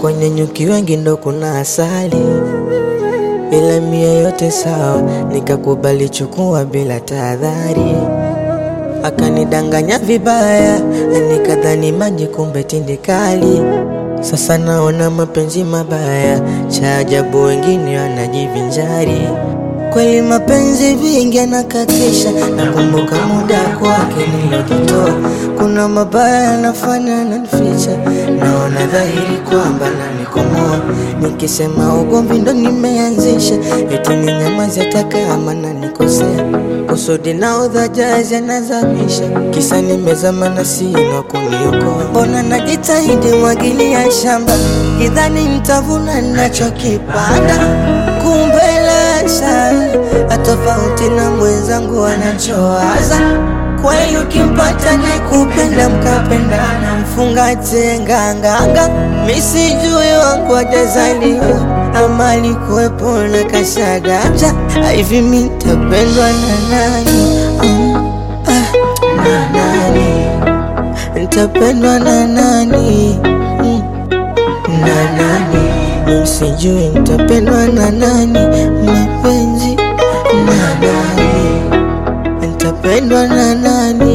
kwenye nyuki wengi ndo kuna asali, ila mia yote sawa, nikakubali chukua bila tahadhari. Akanidanganya vibaya, nikadhani maji, kumbe tindikali. Sasa naona mapenzi mabaya, cha ajabu wengine wanajivinjari. Kweli mapenzi vingi anakatisha, nakumbuka muda kwake nilojitoa. Kuna mabaya yanafanya nanificha, naona dhahiri kwamba nanikomoa. Nikisema ugomvi ndo nimeanzisha, eti ninyamaze hata kama nanikosea. Kusudi na udhajazi anazamisha, kisa nimezama na sina kuniokoa. Mbona najitahidi mwagilia shamba, kidhani nitavuna nachokipanda, kumbe lasha tofauti na mwenzangu anachowaza. Kweli ukimpata ni kupenda mkapendana, mfungate nganganga, misijui wangu ajazaliwa ama alikuwepo na kashaganja. Hivi mi nitapendwa na nani? Mm, ah, na nani? Nitapendwa na nani? Mm, na nani? Sijui nitapendwa na nani? Mapenzi na nani? Nitapendwa na nani?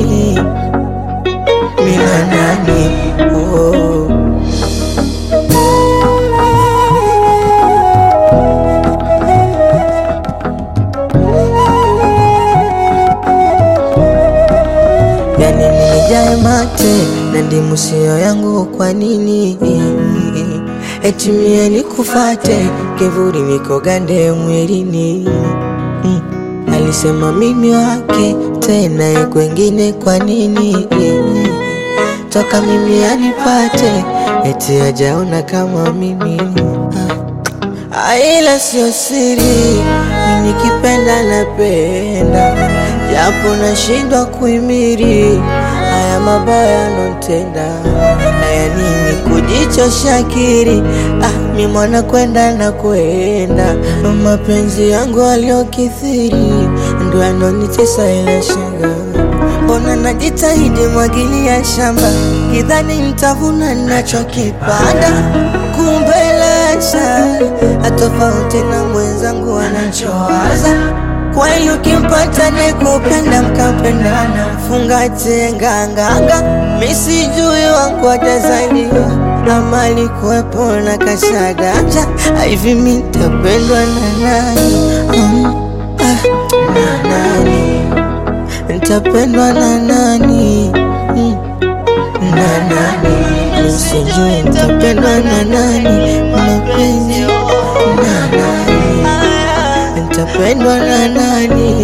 Mi na nani? Oh. Yani nijae mate na ndimu sio yangu, kwa nini? Eti mie nikufate kivuli niko gande mwilini mm. Alisema mimi wake tena ye kwengine, kwa nini? Toka mimi anipate eti ajaona kama mimi ah. Ila sio siri, mimi nikipenda napenda, japo nashindwa kuimiri haya mabaya notenda haya nini kujichosha akili ah, mi mwana kwenda na kwenda mapenzi yangu aliyokithiri ndo yanonitesa ila shanga mbona najitahidi mwagilia shamba kidhani nitavuna nachokipanda kumbe lasha atofauti na mwenzangu anachowaza kweli ukimpata ni kupenda mkapendana, fungate nganganga, misijui wangu atazaliwa ama alikuwepo na kashaganja. Hivi mi nitapendwa na nani? Mm, ah, na nani? Nitapendwa na nani? Mm, na nani? Sijui nitapendwa na nani? Mapenzi na nani? Nitapendwa na nani?